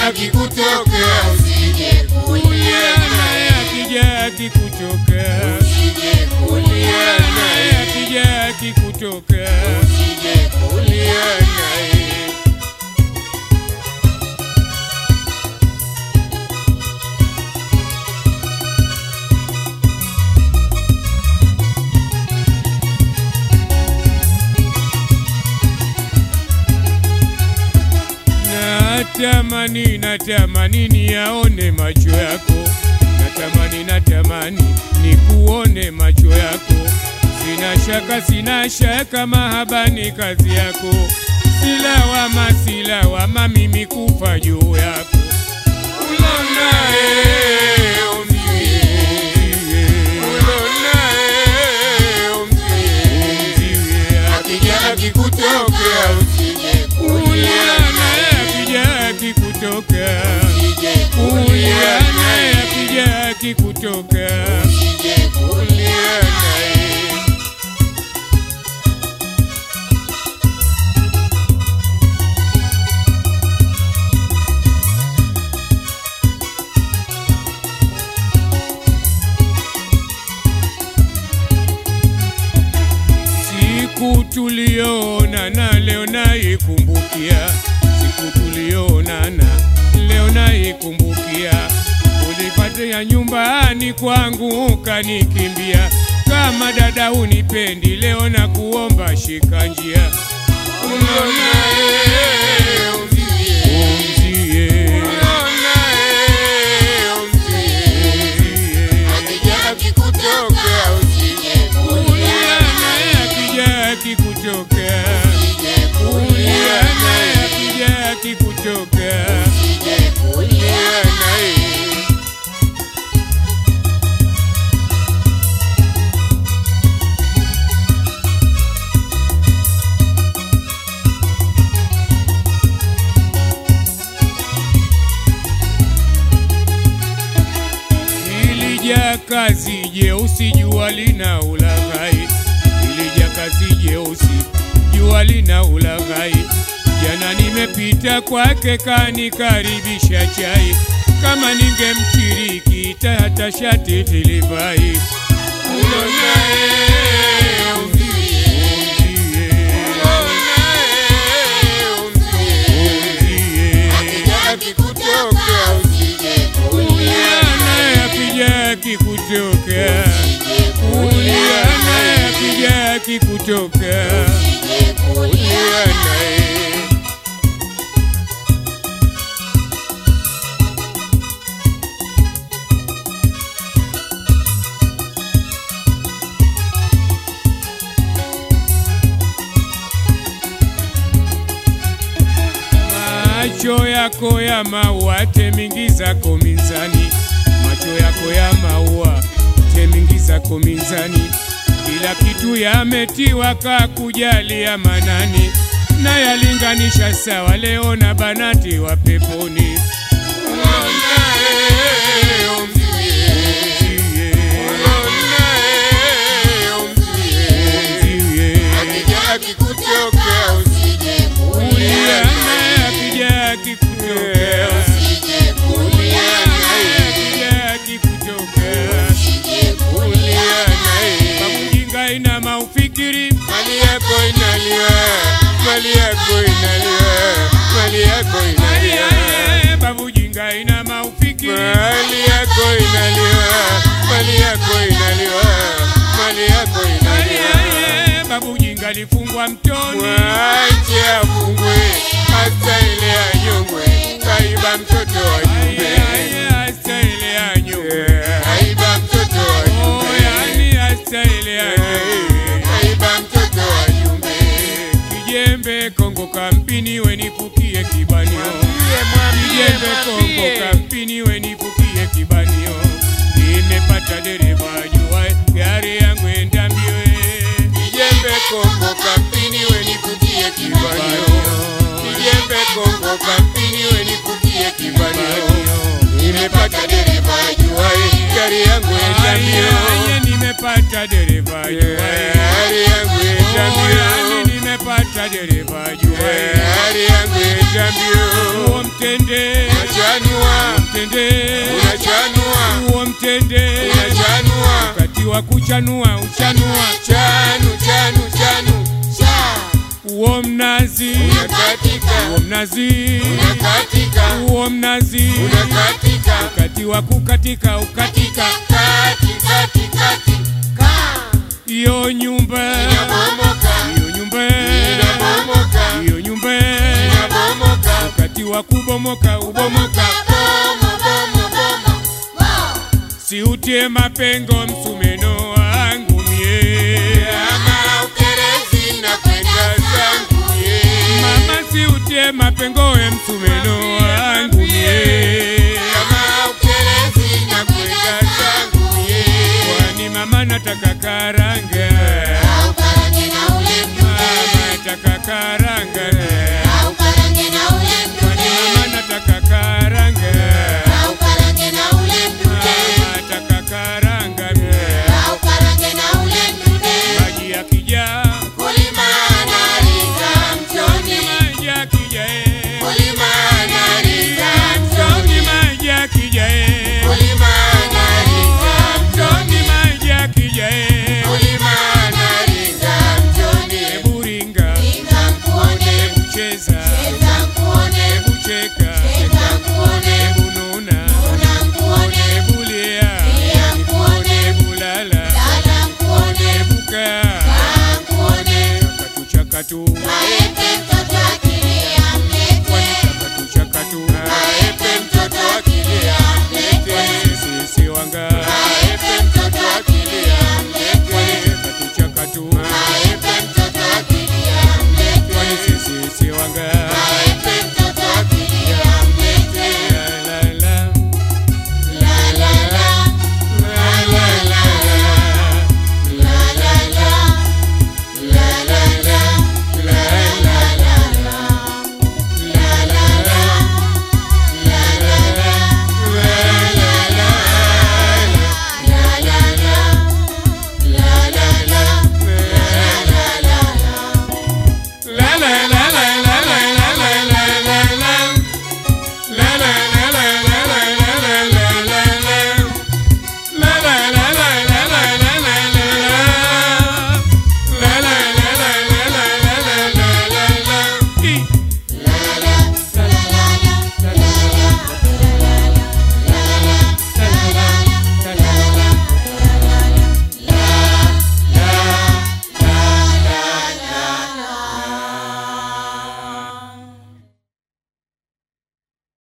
akikutokea usije kulia naye naye, akija akikutokea usije kulia naye naye, akija akikutokea usije kulia naye. Natamani, natamani niyaone macho yako, natamani, natamani nikuone macho yako. Sina shaka, sina shaka, mahaba ni kazi yako. Silawama, silawama, mimi kufa juu yako. Ulonaye umzie, ulonaye umzie, akija akikutokea usije kulia naye naye, akija akikutokea usije kulia kulia naye naye, akija akikutokea usije kulia naye. Siku tulionana leo naikumbukia, siku tulionana leo naikumbukia. Ulipatia nyumbani kwangu ukanikimbia, kama dada unipendi, leo na kuomba shika njia Ulonaye umzie, umzie, ulonaye umzie, akija akikutokea usije kulia kulia naye naye, akija akikutokea, usije kulia kulia naye naye. akija akikutokea Usije kulia naye. Ilija kazi jeusi jua lina ulaghai, ilija kazi jeusi jua lina ulaghai. Jana nimepita kwake kanikaribisha chai, kama ningemshiriki hata shati tilivai. Ulonaye umzie, Umzie, ulonaye umzie, akija akikutokea usije kulia naye naye, akija akikutokea, usije kulia kulia naye naye, akija akikutokea usije kulia naye. Macho yako ya maua temingi zako mizani, macho yako ya maua temingi zako mizani, kila kitu yametiwa kakujalia manani, na yalinganisha sawa leo na banati wa peponi. Ulonaye umzie, ulonaye umzie, akija akikutokea usije kulia naye, akija akikutokea, usije kulia naye, akija akikutokea, usije kulia naye. Mjinga ina maufikiri Mali yako inaliwa, mali yako inaliwa, mali yako inaliwa, Aye, babu jinga ina maufikiri mali yako inaliwa, mali yako inaliwa, mali yako inaliwa. Aye, babu jinga lifungwa mtoni Mwache afungwe, hata ile anyongwe, kaiba mtoto wa Aye, jumbe, aye, hasa ile anyo kaiba mtoto wa Oh, jumbe, yani hasa ile anyo kaiba mtoto wa jumbe. Kijembe Kongo kampini wenipukie kibanio Kijembe Kongo kampini wenipukie kibanio Nimepata dereva jua gari yangu enda mbio eh. Kijembe Kongo kampini wenikutie kibanio, kijembe Kongo kampini wenikutie kibanio. Nimepata dereva ajuaye gari yangu enda Aye, mbio, aye, nimepata dereva jua eh. gari yangu enda Oh, yani mbio, nimepata dereva jua eh. gari yangu enda mbio. Uo mtende Macho tende unachanua wakati wa kuchanua uchanua chanu chanu chanu uo mnazi unakatika uo mnazi unakatika uo mnazi unakatika wakati wa kukatika ukatika kati kati kati iyo nyumba inabomoka iyo nyumba inabomoka iyo nyumba inabomoka wakati wa kubomoka ubomoka bomo bomo bomo siutie mapengo msumeno wangu mie ama ukerezi na kwenda zangu ye mama siutie mapengo we msumeno